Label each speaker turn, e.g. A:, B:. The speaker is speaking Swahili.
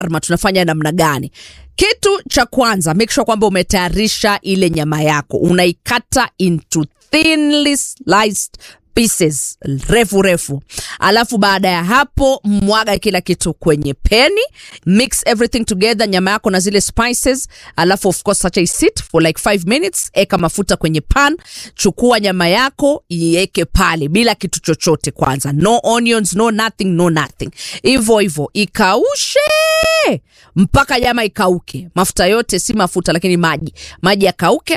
A: shawarma tunafanya namna gani kitu cha kwanza make sure kwamba umetayarisha ile nyama yako unaikata into thinly sliced pieces refu refu alafu baada ya hapo mwaga kila kitu kwenye peni mix everything together nyama yako na zile spices alafu of course acha isit for like 5 minutes eka mafuta kwenye pan chukua nyama yako iweke pale bila kitu chochote kwanza no onions no nothing no nothing hivyo hivyo ikaushe mpaka nyama ikauke mafuta yote si mafuta lakini maji maji yakauke